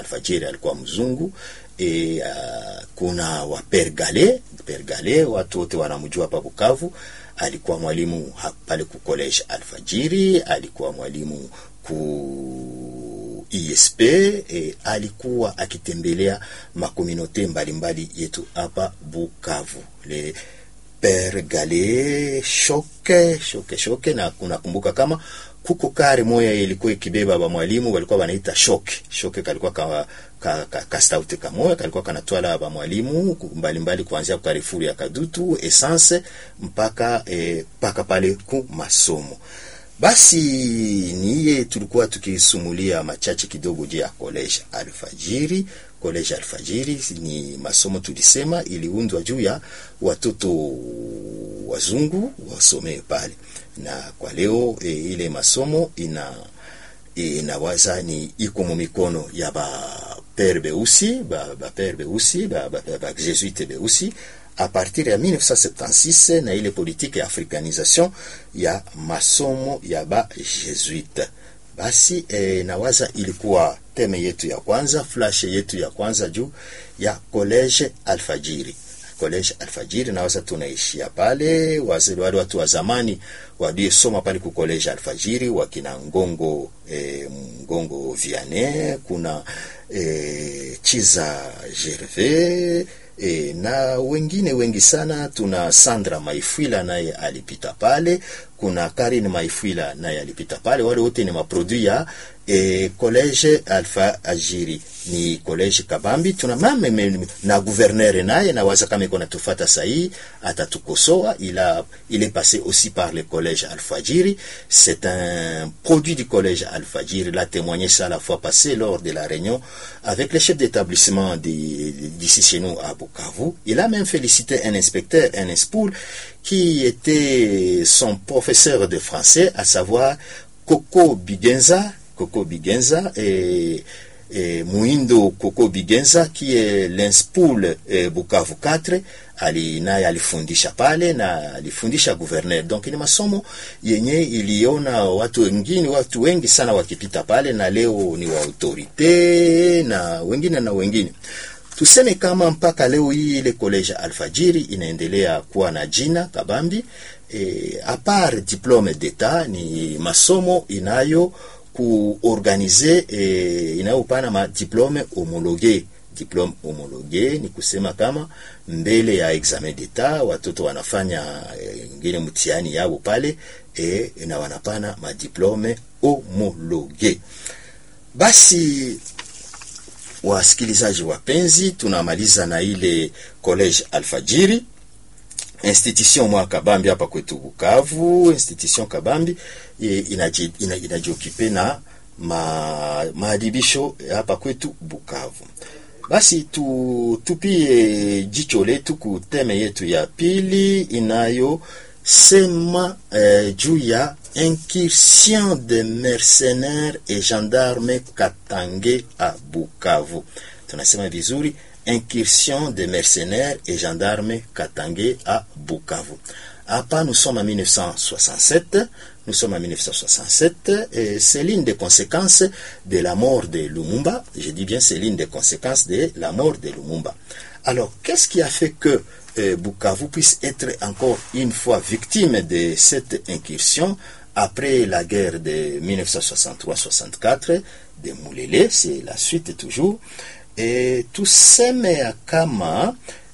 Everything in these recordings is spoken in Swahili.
Alfajiri alikuwa mzungu e, uh, kuna wa Père Gale Père Gale, watu wote wanamjua hapa Bukavu. Alikuwa mwalimu pale ku college Alfajiri, alikuwa mwalimu ku ISP e, alikuwa akitembelea makominote mbalimbali yetu hapa Bukavu le Père Gale shoke shoke shoke, na kunakumbuka kama kuko kare moya ilikuwa ikibeba ba mwalimu walikuwa wanaita shoke shoke, kalikuwa ka ka, ka, ka stout kamoya kalikuwa kanatwala ba mwalimu mbalimbali kuanzia kwa Carrefour ya Kadutu essence mpaka eh, mpaka pale ku masomo. Basi niye tulikuwa tukisumulia machache kidogo juu ya college Alfajiri. College Alfajiri ni masomo tulisema iliundwa juu ya watoto wazungu wasomee pale, na kwa leo e, ile masomo ina inawaza ni iko mu mikono ya ba pere beusi ba, ba pere beusi ba, ba, ba jesuite beusi a partir ya 1976 na ile politike ya africanisation ya masomo ya ba jesuite. Basi e, nawaza ilikuwa teme yetu ya kwanza, flash yetu ya kwanza juu ya college Alfajiri. College Alfajiri nawaza tunaishia pale, wale watu wa zamani waliosoma pale ku college Alfajiri wakina Ngongo e, Ngongo Vianney, kuna e, Chiza Gervais E, na wengine wengi sana. Tuna Sandra Maifwila naye alipita pale, kuna Karin Maifwila naye alipita pale. Wale wote ni maprodui ya e, college Alpha Ajiri, ni college Kabambi. Tuna mame na gouverneur naye nawaza kama iko natufata sahi atatukosoa, ila il est passé aussi par le collège Alpha Ajiri. C'est un produit du collège Alpha Ajiri. l'a témoigné ça la fois passée lors de la réunion avec le chef d'établissement d'ici chez nous à Bukavu. Il a même félicité un inspecteur, un espoul, qui était son professeur de français, à savoir Coco Bigenza, Coco Bigenza et, et Muindo Coco Bigenza, qui est l'inspoul eh, Bukavu 4 ali naye alifundisha pale na alifundisha gouverneur. Donc ni masomo yenye iliona watu wengine, watu wengi sana wakipita pale, na leo ni wa autorite na wengine na wengine tuseme kama mpaka leo hii ile college Alfajiri inaendelea kuwa na jina Kabambi. E, apart diplome d'etat ni masomo inayo kuorganize e, inayopana ma diplome homologue. Diplome homologue ni kusema kama mbele ya examen d'etat watoto wanafanya ingine e, mtihani yao pale e, na wanapana madiplome homologue. Basi wasikilizaji wapenzi, tunamaliza na ile college Alfajiri institution mwa Kabambi hapa kwetu Bukavu. Institution Kabambi inajiokipe na ma, maadibisho hapa kwetu Bukavu. Basi tu, tupie jicho letu ku teme yetu ya pili inayosema eh, juu ya incursion de mercenaires et gendarmes Katange à Bukavu. Tunasema vizuri incursion de mercenaires et gendarmes Katange à Bukavu. Hapa nous sommes en 1967, nous sommes en 1967 et c'est l'une des conséquences de la mort de Lumumba. Je dis bien c'est l'une des conséquences de la mort de Lumumba. Alors, qu'est-ce qui a fait que euh, Bukavu puisse être encore une fois victime de cette incursion après la guerre de 1963-64 de Moulele, c'est la suite toujours. E, tuseme kama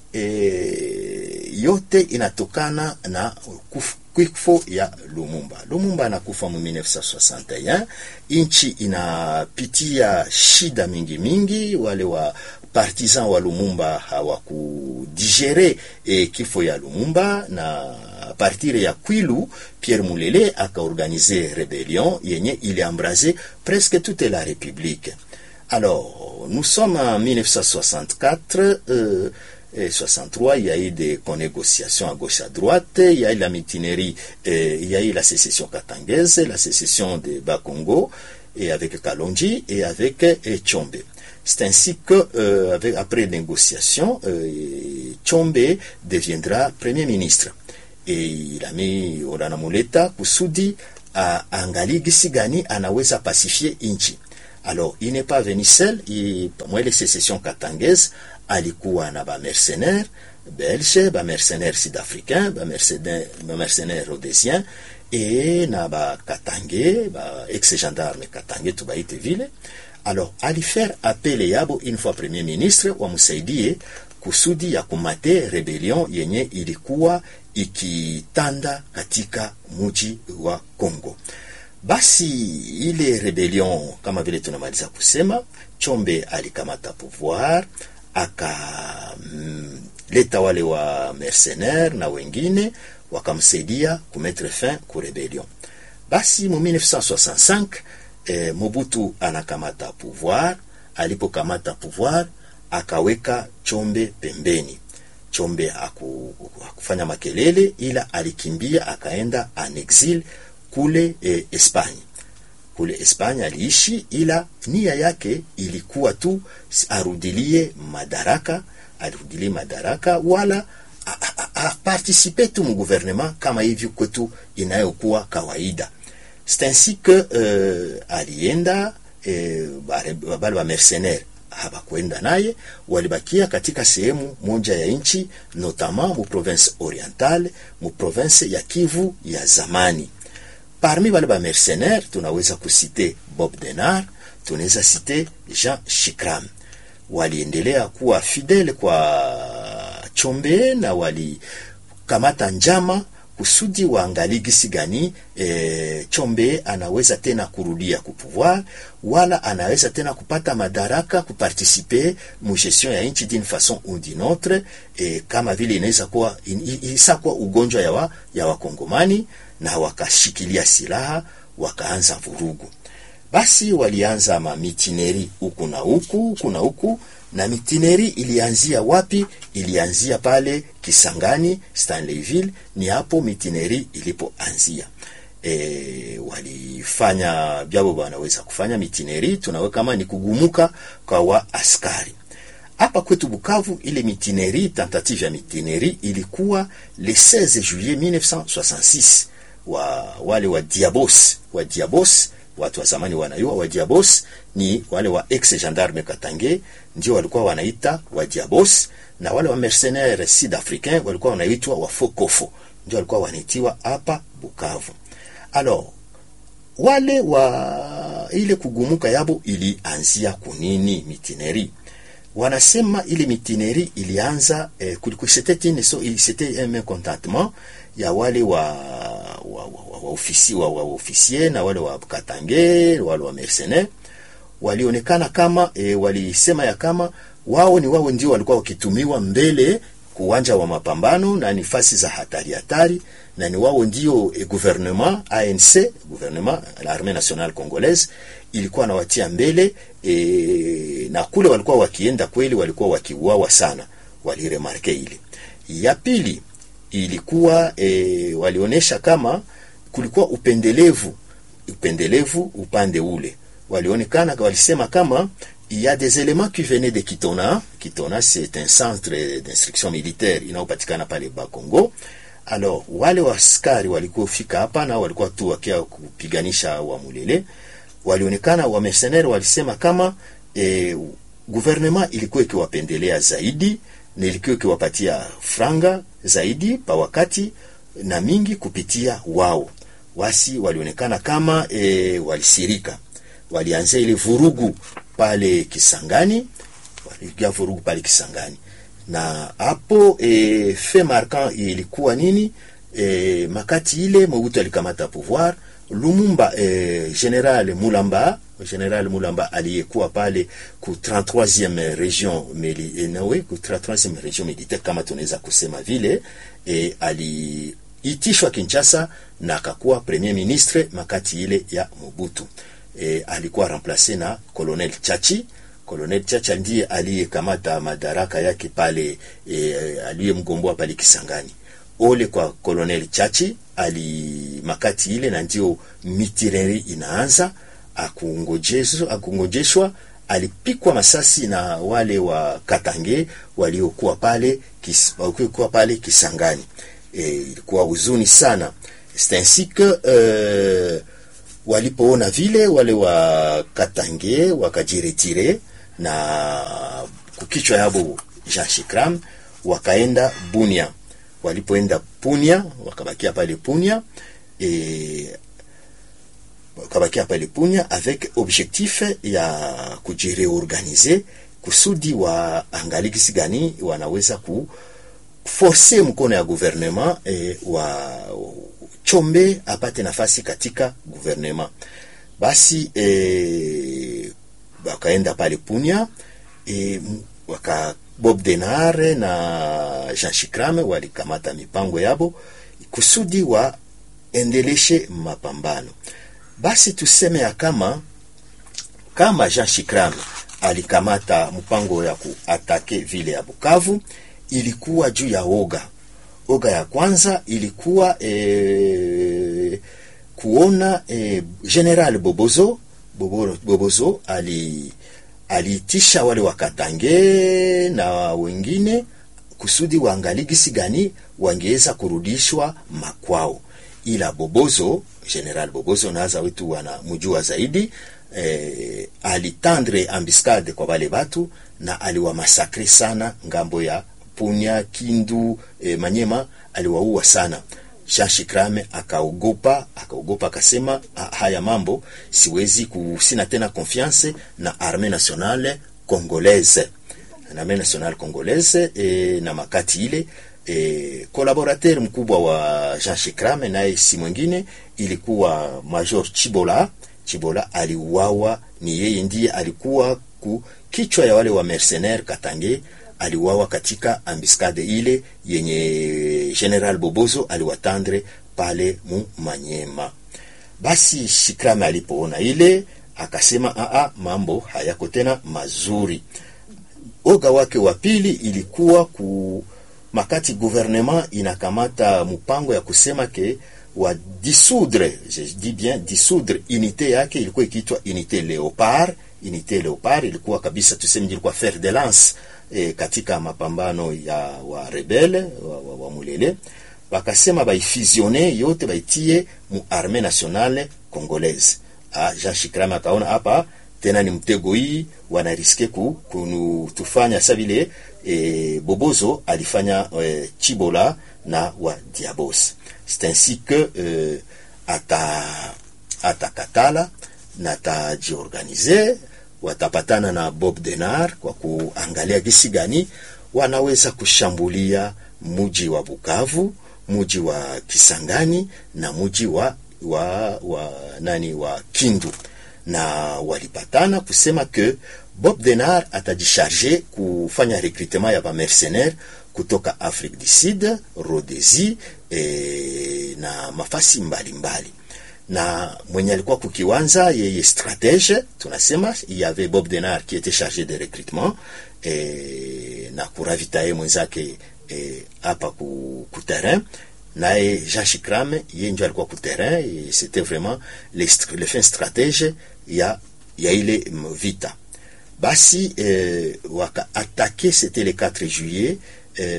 e, yote inatokana na kifo ya Lumumba. Lumumba anakufa mu 1961, nchi inapitia shida mingi mingi. Wale wa partisan wa Lumumba hawakudigere e, kifo ya Lumumba na partir ya Kwilu Pierre Mulele akaorganize rebellion yenye iliambrase presque toute la République. Alors, nous sommes en 1964, euh, et 63, il y a eu des négociations à gauche à droite, il y a eu la mutinerie, euh, il y a eu la sécession katangaise, la sécession de Bakongo, et avec Kalonji et avec et Tchombe. C'est ainsi que, euh, avec, après négociation, Tchombe deviendra Premier ministre. Et il a mis Orana Muleta kusudi aangalie gisi gani anaweza pasifie nchi alors il n'est pas venu seul il, mwa ile secession katangese alikuwa na bamercenaire belge bamercenaire sud-africain bamercenaire bamercenaire rhodésien e na bakatange ba ex gendarme katange tubaite vile alors alifaire appel yabo une fois premier ministre wamsaidie kusudi ya kumate rebellion yenye ilikuwa ikitanda katika muji wa Kongo. Basi ile rebellion kama vile tunamaliza kusema, Chombe alikamata pouvoir akaleta mm, wale wa mercenaire na wengine wakamsaidia kumetre fin ku rebellion. Basi mu 1965 eh, Mobutu anakamata pouvoir. Alipokamata pouvoir akaweka Chombe pembeni. Chombe haku, hakufanya makelele, ila alikimbia akaenda en exil kule eh, Espanya. Kule Espanya aliishi, ila nia yake ilikuwa tu arudilie madaraka, arudilie madaraka wala aparticipe tu mu gouvernement kama hivyo kwetu inayokuwa kawaida. C'est ainsi que euh, alienda eh, bale wa mercenaire habakwenda naye, walibakia katika sehemu moja ya nchi, notamment mu province orientale, mu province ya Kivu ya zamani. Parmi wale ba mercenaire tunaweza kusite Bob Denard, tunaweza site Jean Shikram. Waliendelea kuwa fidele kwa Chombe na walikamata njama kusudi waangalie gisi gani e, Chombe anaweza tena kurudia kupouvoir wala anaweza tena kupata madaraka kuparticipe mu gestion ya nchi d'une façon ou d'une autre e, kama vile inaweza kuwa isakuwa ugonjwa ya wa, ya wakongomani na wakashikilia silaha wakaanza vurugu. Basi walianza mamitineri huku na huku huku na huku na mitineri ilianzia wapi? Ilianzia pale Kisangani, Stanleyville. Ni hapo mitineri ilipoanzia. E, walifanya vyabo wanaweza kufanya mitineri, tunawe kama ni kugumuka kwa wa askari hapa kwetu Bukavu. Ile mitineri, tentative ya mitineri ilikuwa le 16 juillet 1966 wa wale wa Diabos wa Diabos watu wa zamani wanayua wa Diabos ni wale wa ex gendarme Katange, ndio walikuwa wanaita wa Diabos, na wale wa mercenaire sud africain walikuwa wanaitwa wa Fokofo, ndio walikuwa wanaitiwa hapa Bukavu. Alors wale wa ile kugumuka yabo ilianzia kunini mitineri wanasema ile mitineri ilianza eh, kulikuwa c'était une so c'était un mécontentement ya wale wa wa, wa, wa, wa, ofisi, wa, wa ofisier na wale wa Katange wale wa mercenaire walionekana kama e, walisema ya kama wao ni wao ndio walikuwa wakitumiwa mbele kuwanja wa mapambano na nafasi za hatari hatari, na ni wao ndio e, gouvernement ANC gouvernement l'armée nationale congolaise ilikuwa nawatia mbele e, na kule walikuwa wakienda kweli, walikuwa wakiuawa sana, waliremarke ile. Ya pili ilikuwa e, walionyesha kama kulikuwa upendelevu upendelevu upande ule, walionekana walisema kama il y a des éléments qui venaient de Kitona. Kitona c'est un centre d'instruction militaire inayopatikana pale Bakongo. Alors wale waskari walikuwa fika hapa na walikuwa tu wakia kupiganisha wa Mulele, walionekana wa mercenaires walisema kama e, gouvernement ilikuwa ikiwapendelea zaidi na ilikuwa ikiwapatia franga zaidi pa wakati na mingi kupitia wao. Wasi walionekana kama e, walisirika, walianzia ile vurugu pale Kisangani, walipiga vurugu pale Kisangani na hapo e, fe marquant ilikuwa nini? E, makati ile Mobutu alikamata pouvoir Lumumba eh, General Mulamba General Mulamba aliyekuwa pale ku 33e region mili, eh, nawe ku 33e region militaire kama tunaweza kusema vile eh, aliitishwa Kinshasa na akakuwa premier ministre makati ile ya Mobutu. Eh, alikuwa remplace na Colonel Chachi. Colonel Chachi ndiye aliyekamata madaraka yake pale eh, aliyemgomboa pale Kisangani. Ole kwa Colonel Chachi ali makati ile na ndio mitireri inaanza akungojeshwa, akungojeshwa alipikwa masasi na wale wa Katange waliokuwa pale kis, waliokuwa pale Kisangani. E, ilikuwa huzuni sana. C'est ainsi que euh, walipoona vile wale wa Katange wakajiretire na kukichwa yabo Jean Shikram wakaenda Bunia. Walipoenda Punia wakabakia pale Punia e, wakabakia pale Punia avec objectif ya kujireorganize kusudi waangalie gisi gani wanaweza ku force mkono ya gouvernement e, wa Chombe apate nafasi katika gouvernement. Basi e, wakaenda pale Punia e, waka Bob Denare na Jean Shikrame walikamata mipango yabo kusudi waendeleshe mapambano. Basi tuseme ya kama kama Jean Shikrame alikamata mpango ya kuatake vile ya Bukavu, ilikuwa juu ya oga. Oga ya kwanza ilikuwa e, kuona e, General Bobozo Bobo, Bobozo ali aliitisha wale wakatange na wengine kusudi waangalie gisi gani wangeweza kurudishwa makwao, ila Bobozo, General Bobozo naza wetu wanamjua zaidi eh, alitandre ambiscade kwa wale batu na aliwamasakre sana ngambo ya Punya, Kindu, eh, Manyema aliwaua sana. Jean Shikrame akaogopa, akaogopa akasema, haya mambo siwezi kusina tena confiance na armée nationale congolaise na armée nationale congolaise e, na makati ile e, collaborateur mkubwa wa Jean Shikrame naye si mwingine ilikuwa Major Chibola. Chibola aliuawa, ni yeye ndiye alikuwa ku kichwa ya wale wa mercenaire Katange aliwawa katika ambiscade ile yenye General Bobozo aliwatandre pale mu Manyema. Basi Shikrame alipoona ile akasema, aa, mambo hayako tena mazuri. Oga wake wa pili ilikuwa ku makati gouvernement inakamata mpango ya kusema ke wa dissoudre, je dis bien dissoudre, unité yake ilikuwa ikiitwa unité Leopard. Unité Leopard ilikuwa kabisa tuseme, ilikuwa fer de lance E, katika mapambano ya wa rebele wa, wa, wa Mulele bakasema baifusione yote baitie mu armée nationale congolaise. Ah, Jean Shikrame akaona hapa tena ni mtego hii wanariske ku kunutufanya sa vile e, Bobozo alifanya e, Chibola na wa Diabos. C'est ainsi que e, ata atakatala na tajiorganize watapatana na Bob Denar kwa kuangalia gisi gani wanaweza kushambulia muji wa Bukavu, muji wa Kisangani na muji wa, wa, wa nani wa Kindu, na walipatana kusema ke Bob Denar atajisharge kufanya recrutement ya bamercenaire kutoka Afrique du Sud, Rhodesi e, na mafasi mbalimbali mbali na mwenye alikuwa kukiwanza yeye stratege tunasema il y avait Bob Denard qui était chargé de recrutement e, na kuravitaye mwenzake hapa e, ku, ku terrain naye Jean Shikrame yeye ndio alikuwa ku terrain et c'était vraiment le, le fin stratege ya, ya ile vita basi e, waka attaqué c'était le 4 juillet Eh,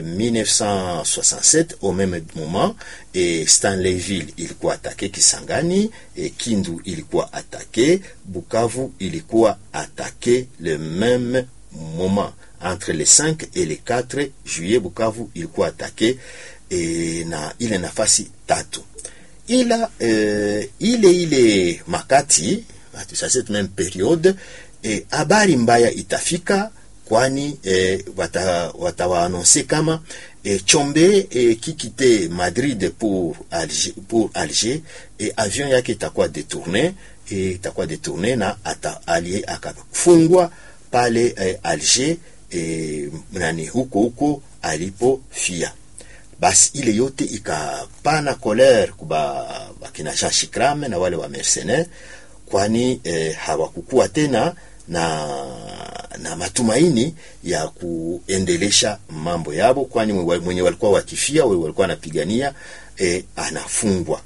1967 au même moment et Stanleyville ilikuwa atake Kisangani et Kindu ilikuwa atake Bukavu ilikuwa atake le même moment entre le 5 et le 4 juillet Bukavu ilikuwa atake e, na ile nafasi tatu ila e, ile ile makati à cette même période habari e, mbaya itafika kwani eh, watawaanonse wata kama eh, Chombe eh, kikite Madrid pour Alger, pour Alger eh, avion yake itakuwa detourne eh, itakuwa detourne na ata alie akafungwa pale eh, Alger eh, nani huko huko alipofia. Basi ile yote ikapana kolere kuba bakina Jean Shikrame na wale wa mercenaire, kwani eh, hawakukuwa tena na na matumaini ya kuendelesha mambo yabo, kwani mwenye walikuwa wakifia walikuwa wanapigania e, anafungwa.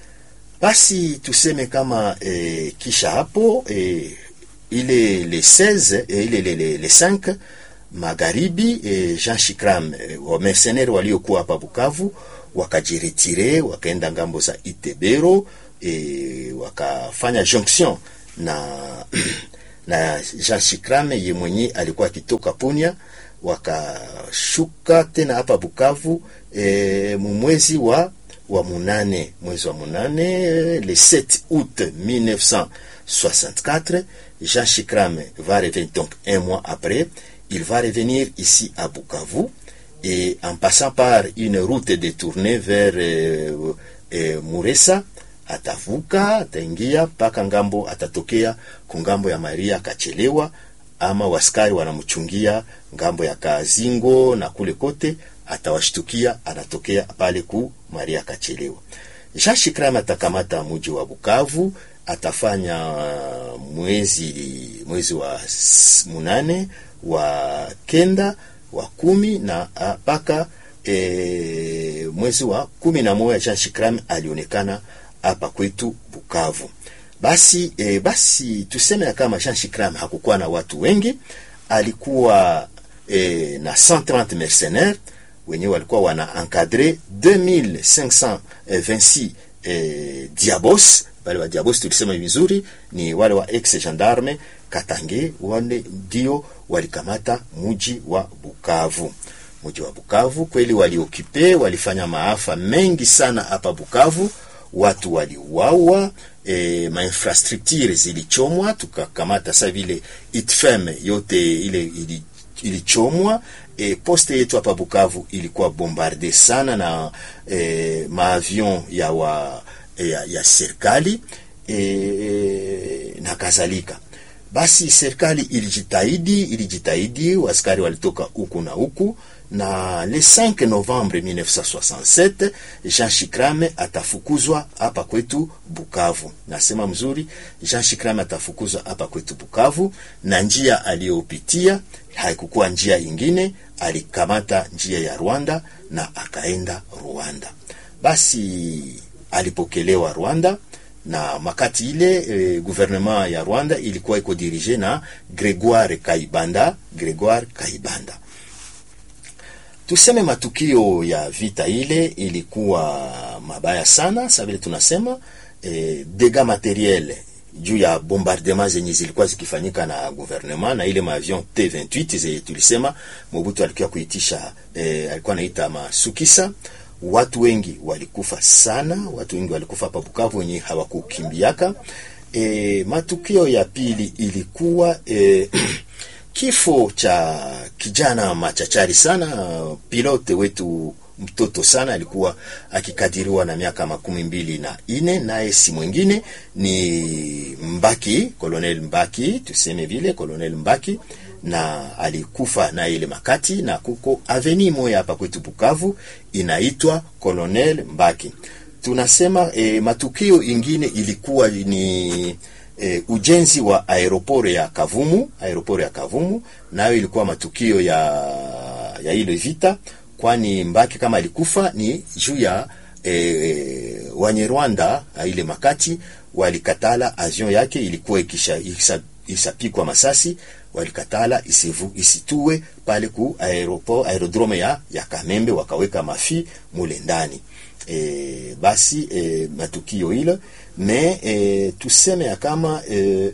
Basi tuseme kama e, kisha hapo e, ile le 16 e, ile le, le, le 5 magharibi e, Jean Shikram e, wa mercenaire waliokuwa hapa Bukavu wakajiretire wakaenda ngambo za Itebero e, wakafanya jonction na na Jean Shikrame ye mwenye alikuwa akitoka Punya, wakashuka tena hapa Bukavu e, mwezi wa wa munane mwezi wa munane le 7 août 1964 Jean Shikrame va revenir donc un mois après il va revenir ici à Bukavu et en passant par une route détournée vers euh, euh, Muresa atavuka ataingia mpaka ngambo, atatokea kungambo ya Maria akachelewa, ama waskari wanamchungia ngambo ya Kazingo na kule kote, atawashtukia anatokea pale ku Maria akachelewa. Jean Shikrame atakamata muji wa Bukavu, atafanya mwezi mwezi wa munane wa kenda wa kumi na mpaka e, mwezi wa kumi na moja Jean Shikrame alionekana hapa kwetu Bukavu. Basi e, basi tuseme ya kama Jean Shikrame hakukuwa na watu wengi, alikuwa e, na 130 mercenaires wenyewe walikuwa wana encadre 2526 e, diabos. Wale wa diabos tulisema vizuri ni wale wa ex gendarme Katange, wale ndio walikamata muji wa Bukavu. Muji wa Bukavu kweli waliokipe, walifanya maafa mengi sana hapa Bukavu watu waliuawa, e, mainfrastructure zilichomwa, tukakamata sa vile itfem yote ile ilichomwa. E, poste yetu hapa Bukavu ilikuwa bombarde sana na e, maavion ya, wa, ya, ya serikali e, na kadhalika. Basi serikali ilijitahidi, ilijitahidi, waskari walitoka huku na huku na le 5 Novembre 1967 Jean Shikrame atafukuzwa hapa kwetu Bukavu. Nasema mzuri, Jean Shikrame atafukuzwa hapa kwetu Bukavu, na njia aliyopitia haikukuwa njia ingine, alikamata njia ya Rwanda na akaenda Rwanda. Basi alipokelewa Rwanda na makati ile e, gouvernement ya Rwanda ilikuwa iko dirige na Gregoire Kaibanda, Gregoire Kaibanda. Tuseme matukio ya vita ile ilikuwa mabaya sana, sa vile tunasema e, dega materiel juu ya bombardement zenye zilikuwa zikifanyika na gouvernement na ile maavion T28 zenye tulisema Mobutu alikuwa kuitisha e, alikuwa anaita masukisa. Watu wengi walikufa sana, watu wengi walikufa hapa Bukavu wenye hawakukimbiaka. E, matukio ya pili ilikuwa e, kifo cha kijana machachari sana, pilote wetu mtoto sana, alikuwa akikadiriwa na miaka makumi mbili na ine, naye si mwingine ni Mbaki, Colonel Mbaki, tuseme vile Colonel Mbaki, na alikufa na ile makati, na kuko aveni moya hapa kwetu Bukavu inaitwa Colonel Mbaki. Tunasema e, matukio ingine ilikuwa ni E, ujenzi wa aeroport ya Kavumu, aeroport ya Kavumu nayo ilikuwa matukio ya ya ile vita, kwani Mbaki kama alikufa ni juu ya e, Wanyarwanda ile makati walikatala avion yake ilikuwa ikisha isa, isapikwa masasi, walikatala isivu, isitue pale ku aeroport aerodrome ya, ya Kamembe, wakaweka mafi mule ndani. E, basi e, matukio ile me e, tuseme ya kama e,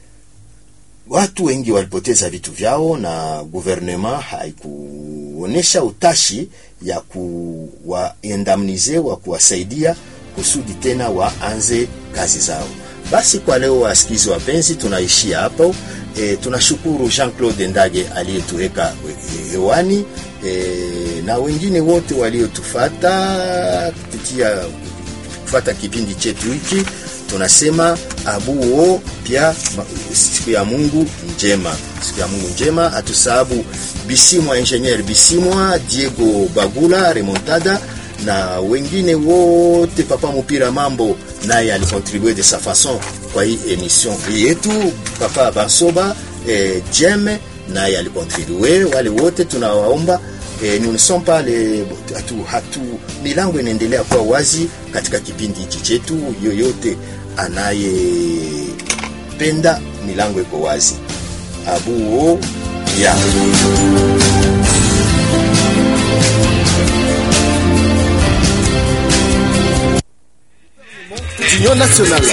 watu wengi walipoteza vitu vyao na gouvernement haikuonesha utashi ya kuwaendamnize wa kuwasaidia kusudi tena waanze kazi zao. Basi kwa leo, wasikizi wapenzi, tunaishia hapo. E, tunashukuru Jean-Claude Ndage aliyetuweka hewani e, na wengine wote waliotufata kupitia kufata kipindi chetu hiki, tunasema abuo pia siku ya Mungu njema, siku ya Mungu njema. Atusahabu Bisimwa Engineer Bisimwa, Diego Bagula Remontada na wengine wote, Papa Mupira Mambo naye alikontribue de sa façon kwa hii emission yetu, Papa Bansoba eh, Jeme naye alikontribue. Wale wote tunawaomba eh, nous ne sommes pas les hatu, hatu milango inaendelea kuwa wazi katika kipindi hichi chetu. Yoyote anayependa milango iko wazi. abuo ya Union Nationale.